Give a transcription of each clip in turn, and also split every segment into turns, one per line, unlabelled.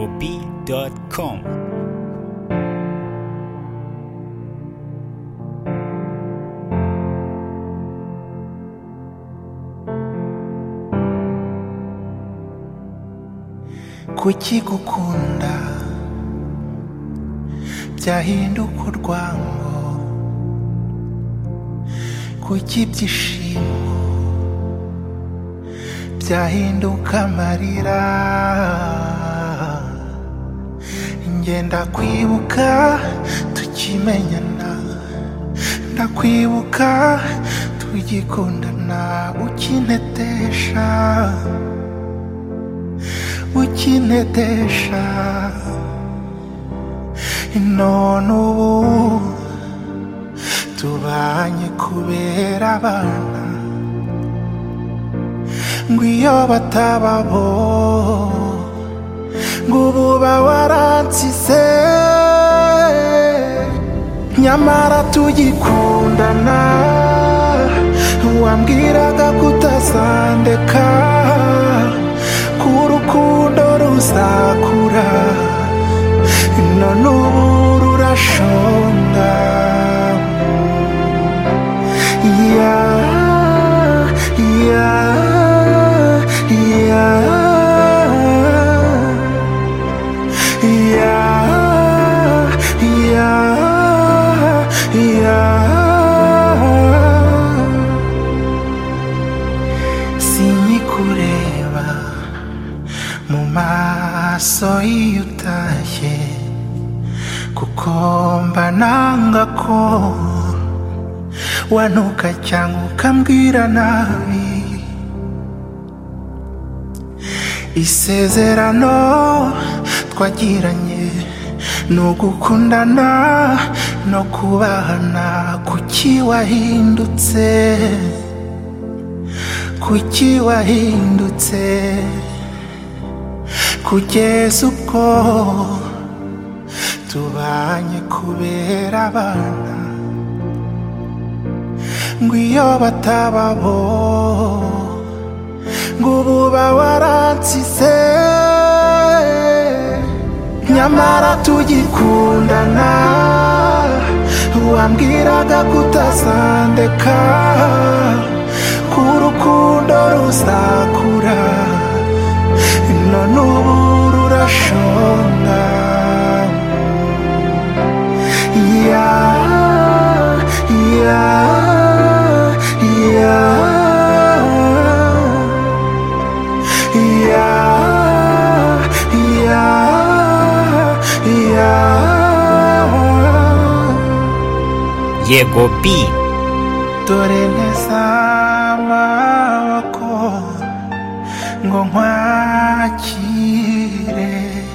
YekoB.com.
kuki gukunda byahinduka urwango kuki ibyishimo byahinduka amarira ngenda kwibuka tukimenyana ndakwibuka tugikundana ukintetesha ukintetesha none ubu tubanye kubera abana ngo iyo batababo ngo ubu bawaransize nyamara tugikundana wambwiraga kutazandeka ko urukundo ruzakura none ubu rurashonga ya ya ya ya ya ya sinyikureba mu maso iyo utashye kuko mba nanga ko wanuka cyangwa ukambwira nabi isezerano twagiranye ni ugukundana no kubahana kuki wahindutse kuki wahindutse kugeza ubwo tubanye kubera abana ngo iyo batababo ngo ubu bawaransize nyamara tugikundana wambwiraga kutazandeka ko urukundo ruzakura none ubu rurashonga ya ya ya ya ya ya
YekoB.
dore neza amaboko ngo nkwakire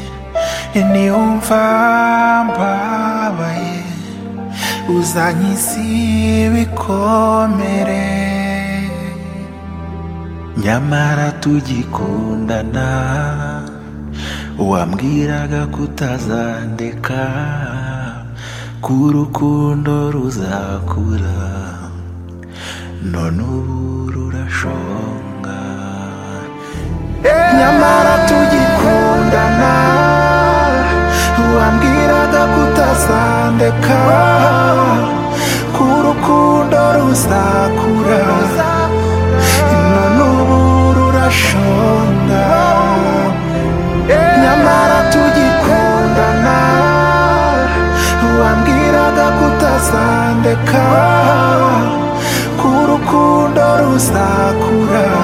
niwumva mbabaye uzanyiza ibikomere nyamara tugikundana wambwiraga kutazandeka ko urukundo ruzakura none ubu rurashonga nyamara tugikundana wambwiraga kutazandeka ko urukundo ruzakura none ubu rurashonga nyamara tugikundana wambwiraga kutazandeka ko urukundo ruzakura